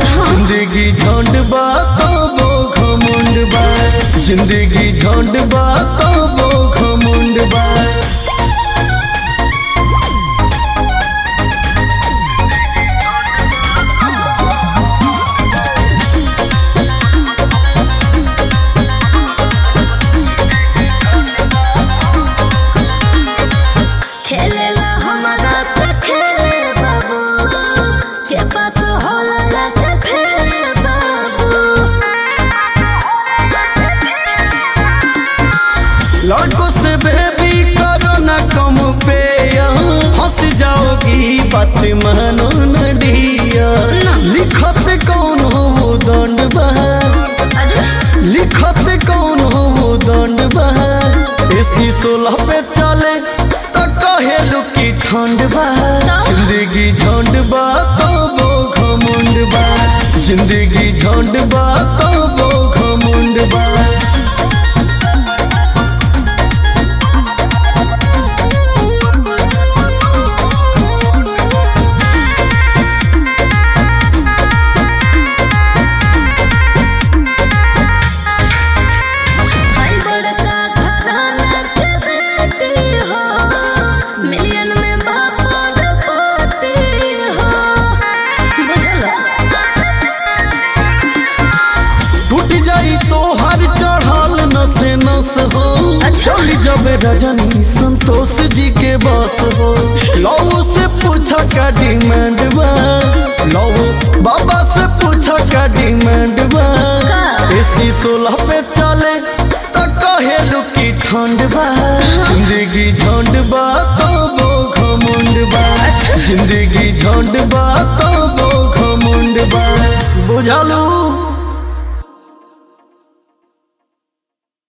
जिंदगी झंड बा तबो घमंड बा जिंदगी झंड बा तबो घमंड बा खेलेला हमारा से खेले बाबू के पास होला लगे फेरे बाबू लड़कों से बेबी करो ना कम पे हंस जाओगी बात मानो न डिया लिखत कौन हो वो दंड बा अरे लिखत कौन हो वो दंड बा एसी सोलह पे चले तो कहे लुकी ठंड बा जिंदगी झंड बा तो वो घमंड बा जिंदगी झंड बा तो वो घमंड बा भाई बड़का घराना के बेटी हो मिलियन में बापा पोती हो बुझला टूट जाई तो हर चढ़ल नसे नस हो चली जब रजनी संतोष जी के बस हो लौ से पूछा का डिमांड बा लौ बाबा से पूछा का डिमांड बा एसी सोलह पे चले तो कहे लुकी ठंड बा जिंदगी झंड बा तो वो घमंड बा जिंदगी झंड बा तो वो घमंड बा बुझलू